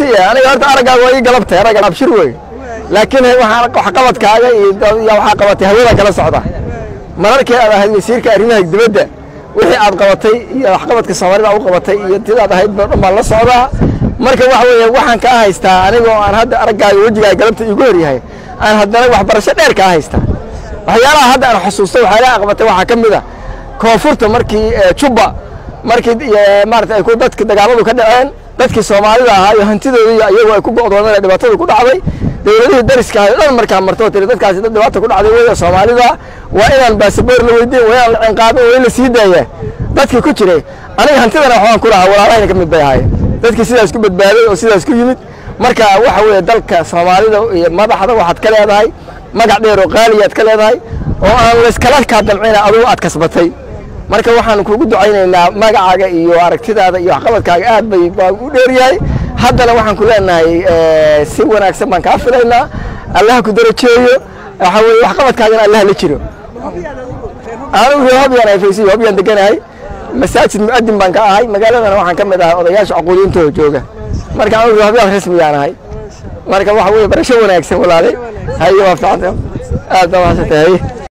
siya aniga horta araggaaga waa ii galabtay aragga abshir wey laakiin waxaan waxqabadkaaga iyo waxaa qabatay hawada kala socda mararkii aad ahayd wasiirka arrimaha dibadda wixii aad qabatay iyo waxqabadka soomaalida u qabatay iyo tidaad ahayd ba dhan baan la socdaa marka waxa weeye waxaan kaa haystaa anigoo aan hadda araggaaga wejigaaga galabta igu horyahay aan haddana waxbarasho dheer kaa haystaa waxyaalaha hadda aan xusuusto waxyaalaha qabatay waxaa ka mid a koonfurta markii jubba markii maarata ay ku dadka dagaaladu ka dhaceen dadkii soomaalida ahaa iyo hantidoodii iyagoo ay ku go'doomeen ee dhibaatada ku dhacday dowladihii dariska ahay dhan markaa martoo tiri dadkaasi dad dhibaata ku dhacday weya soomaalida waa inaan baasaboor la weydiin waa inaan la cinqaabin waa in la sii daaya dadkii ku jiray aniga hantidana waxbaan ku lahaa walaalahayna ka mid bay ahaayeen dadkii sidaas ku badbaaday oo sidaas ku yimid marka waxa weeye dalka soomaalida iyo madaxda waxaad ka leedahay magac dheer oo qaaliyaad ka leedahay oo aan layskala kaa damcina adugu aad kasbatay marka waxaan kugu ducaynaynaa magacaaga iyo aragtidaada iyo waxqabadkaaga aad bay baa u dheeryahay haddana waxaan ku leenahay si wanaagsan baan kaa filaynaa allaha ku darajeeyo waxa weye waxqabadkaagana allaha la jiro anigu reer hobyaan ayfaysiyo hobyaan deganahay masaajid mu'adin baan ka ahay magaaladana waxaan ka mid ahay odayaasha cuquudiintooda jooga marka anigu reer hobyaan rasmiyaan ahay marka waxa weye barasho wanaagsan walaale haye waa fiicanta aad baa mahadsantahay haye